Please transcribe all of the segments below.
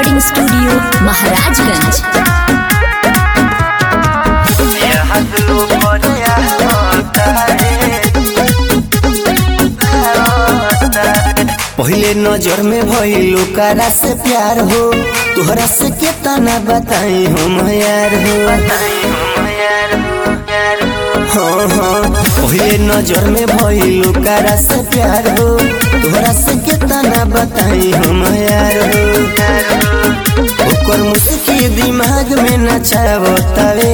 recording studio Maharajganj पहले नजर में भइलो कारा से प्यार हो तोहरा से केतना बताई हम यार हो हाँ हाँ पहले नजर में भइलो कारा से प्यार हो तोहरा से केतना बताई हम यार हो ओकर मुस्की दिमाग में नचावतावे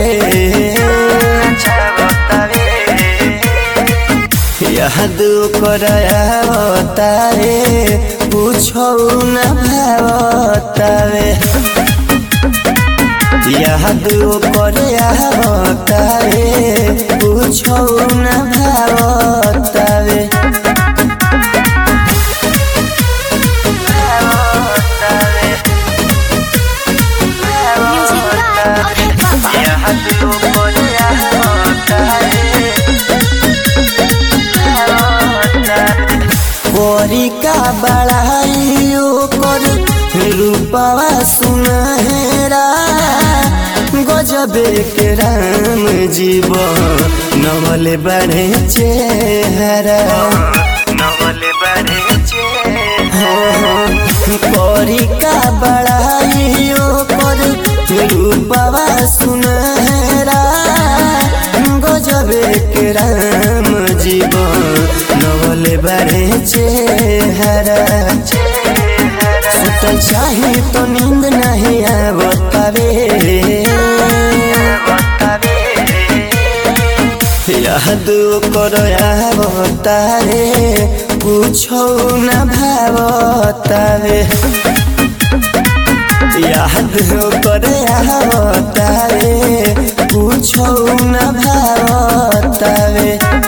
याद करावतारे पूछो न भावतावे याद करावतारे पूछो न भावतावे कोरी का बड़ाई ओकर रूपवा सुनहरा गजबे के राम जीव नवल बड़े चेहरा कोरी का बड़ाई ओकर रूपवा सुनहरा गजबे के राम जीव नवल बड़े चेहरा सुतल चाहे तो नींद नहीं आवतावे याद कर आवतारे पूछो न भावतावे याद कर आवतारे पूछो न भावतावे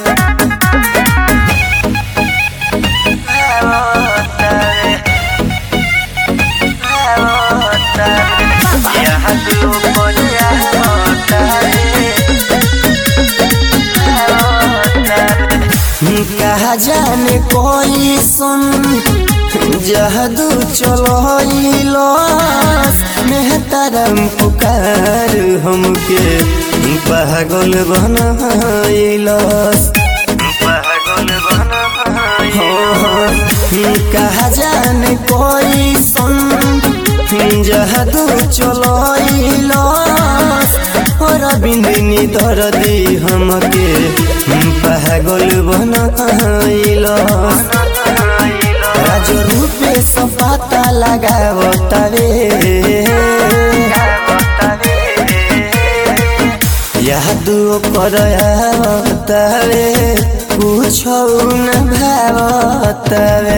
कहा जाने कोई सुन जहदू चलो मेहतरम पुकार हमके पागल बनैलस कहा जाने कोई सुन जहदू चलो और बिंदिनी दर्दी हमके पागल बनैलस राज रूपे सब पता लगावतावे यादू कर आवतावे पूछो न भावतावे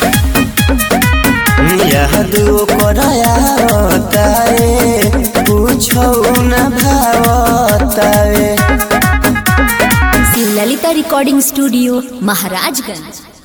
यादू कर आवतावे पूछो न भावतावे ललिता रिकॉर्डिंग स्टूडियो महाराजगंज